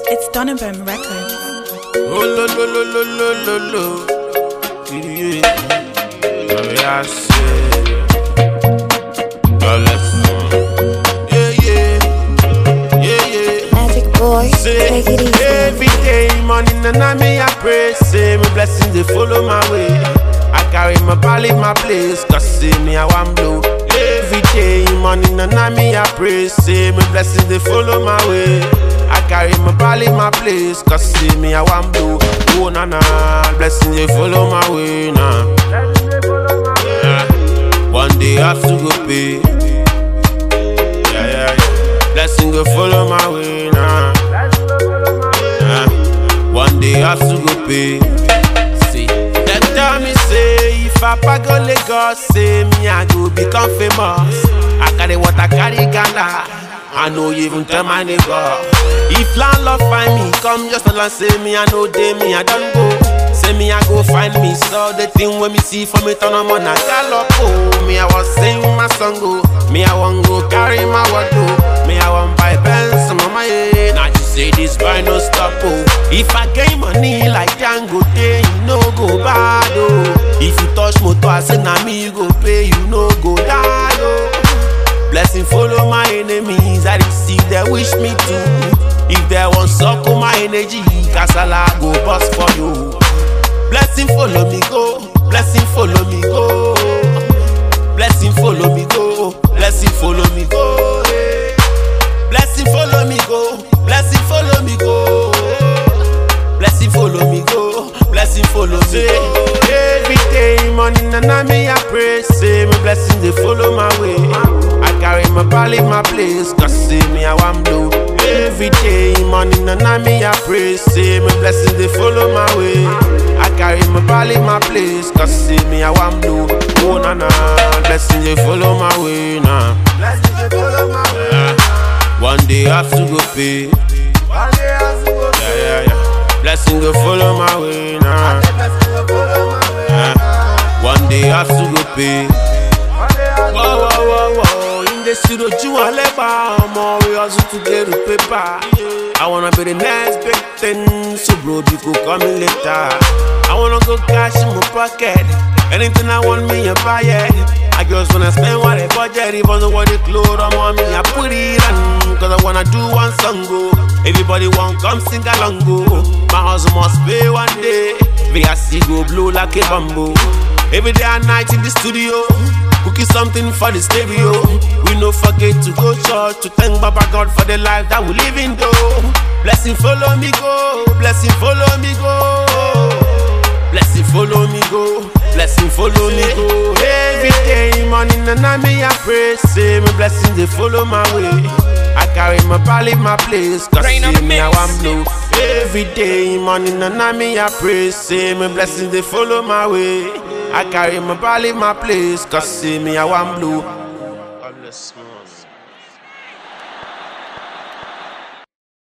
It's Donovan Records. Oh, lo, lo, lo, lo, lo, lo, lo. Yeah. Oh, yeah, I say. Oh, let's Yeah, yeah. Yeah, yeah. Magic boy, Say, take it easy. every day, morning and night, me I pray. Say, my blessings they follow my way. I carry my ball in my place, cause say me I want blue. Every day, morning and night, me I pray. Say, my blessings they follow my way. I carry my ball in my place, cause see me I want blue. Oh na na, blessings they follow my way now. Yeah. One day I have to go pay. Yeah, yeah, yeah. Blessing go follow my way now. Yeah. One day I have to go pay. See, them tell me say if I pack go Lagos, say me I go become famous. I carry what I carry Ghana. I know you even tell my neighbor. If landlord find me, come just tell and say me I know they me I don't go. Say me I go find me, so the thing when me see for me turn on I gallop. Oh, me I was sing my song go. Me I want go carry my wardrobe. Me I want buy Benz, mama yeah. Now you say this buy no stop oh. If I gain money like Django, then you no go bad oh. If you touch motor, I say na me you go pay, you no go die oh. Blessing follow my enemies, I receive they wish me to. If they want suckle my energy, Kasala go bust for you. Blessing follow me go, blessing follow me go. Blessing follow me go, blessing follow me go. eh. Blessing follow me go, blessing follow me go. Blessing follow me go, blessing follow me go. Every day, morning and night, me I pray. Say my blessings they follow my way. I carry my ball in my place, cause see me I want blue. Every day, morning and night, me I pray. Say my blessings they follow my way. I carry my ball in my place, cause see me I want blue. Oh na na, blessings they follow my way now. Blessings they follow my way. One day I have to go pay. One day I have to go pay. Yeah, yeah, yeah. Blessing go follow my way now. Yeah. One day I have to go pay. Whoa, whoa, whoa, whoa. In the studio, you want leba. I'm all we hustle to get the paper. I wanna be the next big thing. So, bro, you could call me later. I wanna go cash in my pocket. Anything I want me, I buy it. I just wanna spend what I budget. Even though what the clothes I'm on me, I put it on. Cause I wanna do one song go. Everybody want come sing along go. My house must pay one day. VRC go blow like a bamboo. Every day and night in the studio. Cooking something for the stereo. We no forget to go church to thank Baba God for the life that we live in though. Blessing follow me go, blessing follow me go. Blessing follow me go, blessing follow me go. Every day, morning and night, me I pray. Say my blessings they follow my way. I carry my ball in my place, cause Rain on see the me I mix. want blue. Every day, morning and night, me I pray. Say my blessings they follow my way. I carry my ball in my place, cause see me I want blue. God bless me.